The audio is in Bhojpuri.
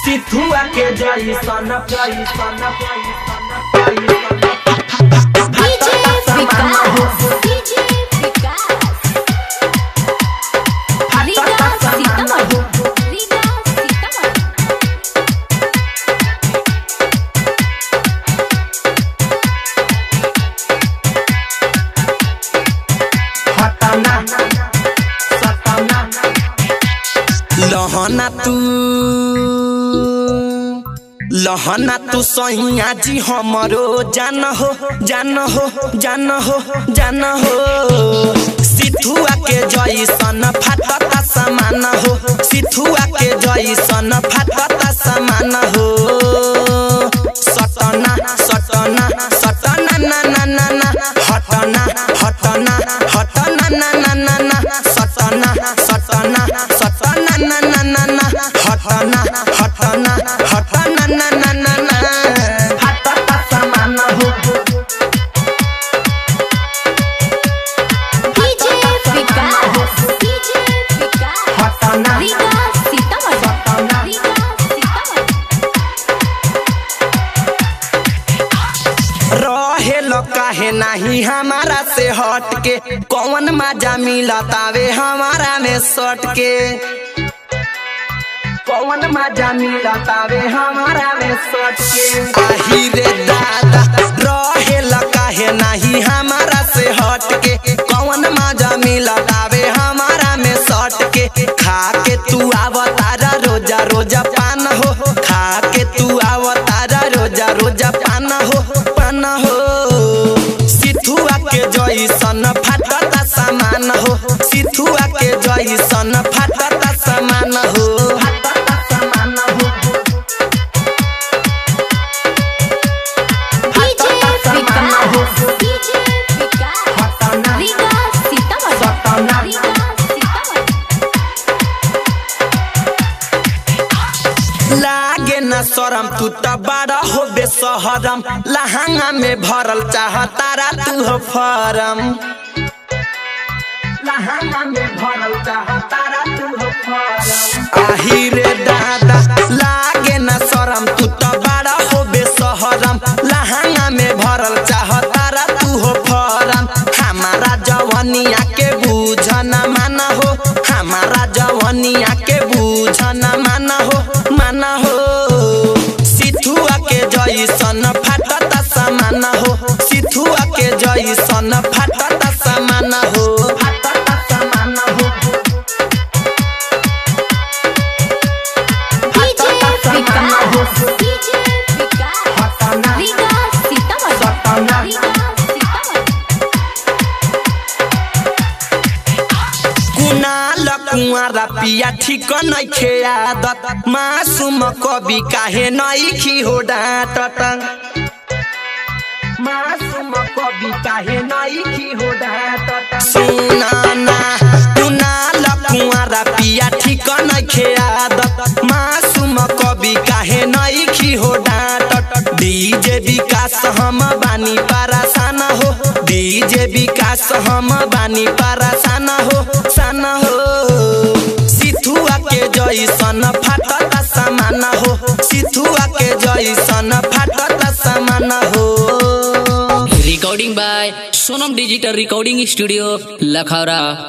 सिथुआ के जैसन जैसन डीजे विकास डीजे विकास रीगा सीतामढ़ी रीगा सीतामढ़ी हटना सटना लहना तू लहना तू सैया जी हमरो जान हो जान हो जान हो जान हो सिथुआ के जैसन फाटता समान हो सिथुआ के जैसन फाटता समान हो सटना सटना सटना ना ना ना ना हटना हटना हटना ना ना ना ना सटना सटना सटना ना ना ना ना हटना हटना हटना ना ना ना ना हटता समान हो डीजे विकास डीजे विकास हटना रीगा सीतामढ़ी रीगा सीतामढ़ी रहे लो काहे नाही हमारा से हट के कौन मजा मिलतावे हमारा में सट के कौन मजा मिलतावे हमारा में सट के आही रे दादा रहे लो काहे नाही हमारा से हट के कौन मजा मिलतावे हमारा में सट के खा के तू आवतारा रोजा रोजा पान हो खा के तू आवतारा रोजा रोजा पान हो पान हो सिथुआ के जैसन फाटता सामान हो सिथुआ के जैसन फाटता सामान हो हटता समान हो डीजे विकास डीजे विकास हटना रीगा सीतामढ़ी रीगा सीतामढ़ी लागे न शरम तू त बड़ा हो बेसहरम लहंगा में भरल चाह तारा तू हो फरम लहंगा में भरल चाह तारा तू हो फरम आही रे दादा लागे न शरम तू त बड़ा हो बेसहरम लहंगा में भरल चाह तारा तू हो फरम हमारा जवनिया के बूझ न माना हो हमारा जवनिया के बूझ न माना हो माना हो सिथुआ के जैसन फाटता समान हो सिथुआ के जैसन फाटता समान हो हटता समान हो डीजे विकास डीजे विकास हटना रीगा सीतामढ़ी रीगा सीतामढ़ी कुनाल कुआरा पिया ठीक नइखे आदत मासूम कवि काहे नइखी हो डाँटत मासूम कवि काहे नइखी हो डाँटत सुनाना कुनाल कुआरा पिया ठीक नइखे आदत मासूम कवि काहे नइखी हो डाँटत डीजे विकास हम बानी परेशान हो डीजे विकास हम बानी परेशान हो सान हो सिथुआ के जैसन फाटता समान हो सिथुआ के जैसन फाटता समान हो recording by sonam digital recording studio lakhara